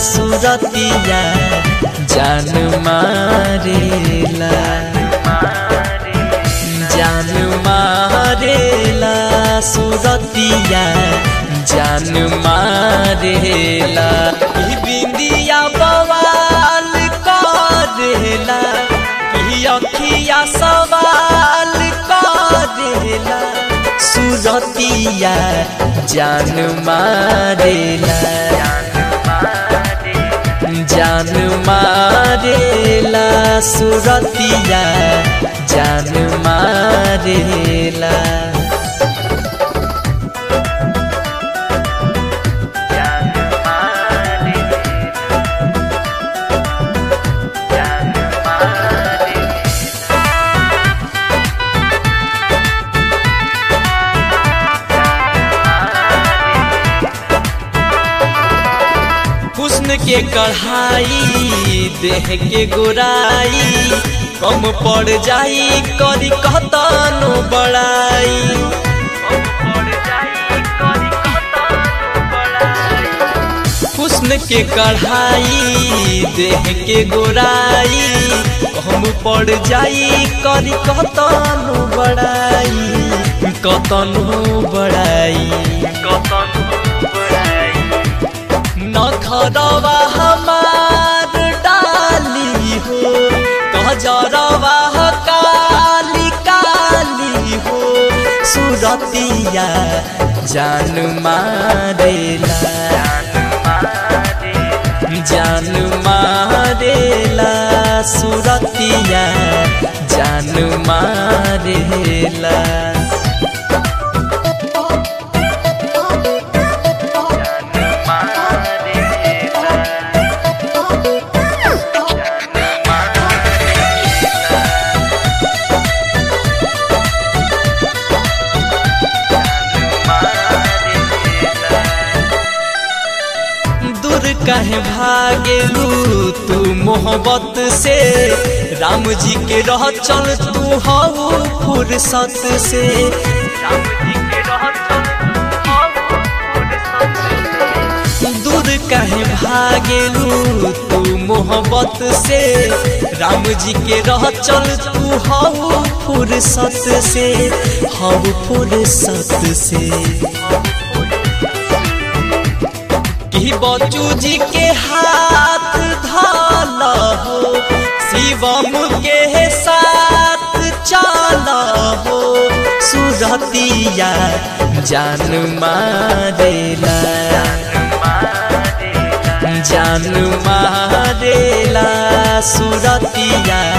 सुरतिया जान मारेला जान मारेला सुरतिया जान मारेला ई बिंदिया बवाल करेला ई अखिया सवाल करेला सुरतिया जान मारेला जान मारेला सुरतिया जान मारेला हुस्न के कढ़ाई देह के गोराई कम पड़ जाई करी कहतनो बड़ाई हुस्न के कढ़ाई देह के गोराई कम पड़ जाई करी कहतनो बड़ाई कतनो बड़ाई नखरवा हमार डाली हो गजरवा काली काली हो सुरतिया जान मारेला जान मारेला सुरतिया जान मारेला दूर कहे भागेलू तू मोहब्बत से राम जी के रह चल तू हऊ फुर्सत से दूर कहे भागेलू तू मोहब्बत से राम जी के रह चल तू हऊ फुर्सत से हऊ फुर्सत से कि बच्चू जी के हाथ धाल हो शिवम के साथ चल हो सुरतिया जान मारेला जान मारेला सुरतिया